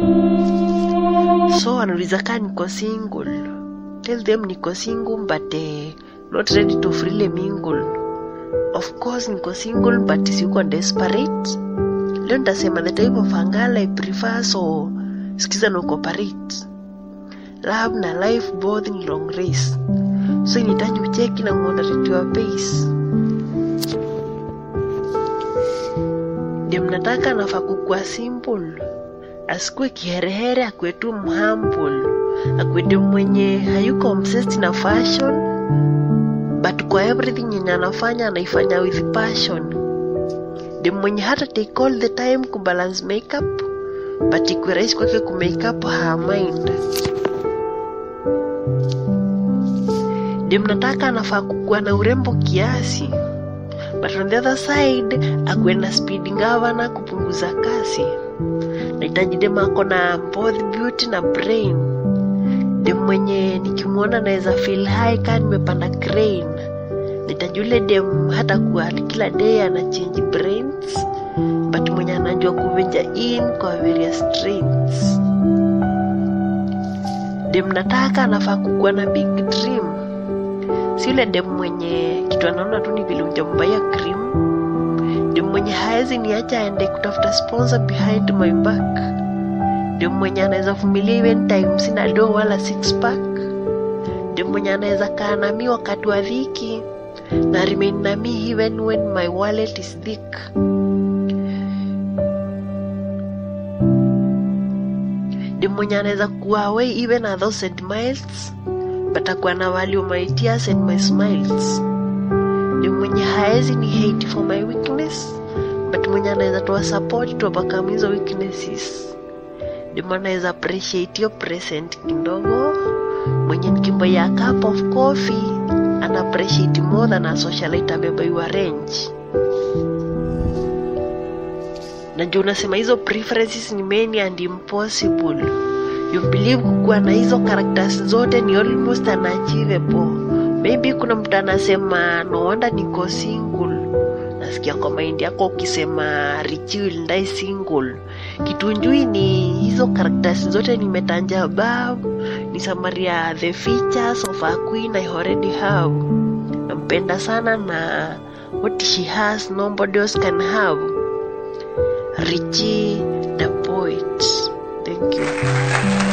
so wanauliza kaa niko single tell them niko single but eh, not ready to freely mingle of course niko single but siko desperate leo nitasema the type of angala i prefer so sikiza na cooperate love na life both ni long race so inahitaji ucheki na moderate your pace ndio mnataka nafaa kukuwa simple asikuwe kiherehere akuwe tu mhumble akuwe mwenye hayuko obsessed na fashion but kwa everything yenye anafanya anaifanya with passion ndio mwenye hata take all the time kubalance makeup but ikuwe rahisi kwake kumakeup her mind ndio mnataka anafaa kukuwa na urembo kiasi but on the other side akuwe na speed ngavana kupunguza kasi nahitaji dem ako na both beauty na brain dem mwenye nikimwona naweza feel high kaa nimepanda crane nahitaji ule dem hata kuwa kila day ana change brains but mwenye anajua kuvenja in kwa various strains dem nataka anafaa kukuwa na big dream si ule dem mwenye kitu anaona tu ni vile ujambaya cream ndio mwenye haezi niacha aende kutafuta sponsor behind my back ndio mwenye anaweza vumilia even time sina do wala six pack ndio mwenye anaweza kaa nami wakati wa dhiki na remain nami even when my wallet is thick ndio mwenye anaweza kuwa away even a thousand miles but akuwa na value my tears and my smiles ndio mwenye haezi ni hate for my weakness but mwenye anaweza toa support to overcome hizo weaknesses ndio maana anaweza appreciate hiyo present kidogo mwenye nikimboya cup of coffee ana appreciate more than a socialite amebaiwa range najua unasema hizo preferences ni many and impossible you believe kukuwa na hizo characters zote ni almost unachievable maybe kuna mtu anasema no wonder niko single nasikia kwa maindi yako ukisema richil ndai single kitunjui ni hizo characters zote nimetanja above ni summary ya the features of a queen i already have nampenda sana na what she has nobody else can have richie the poet thank you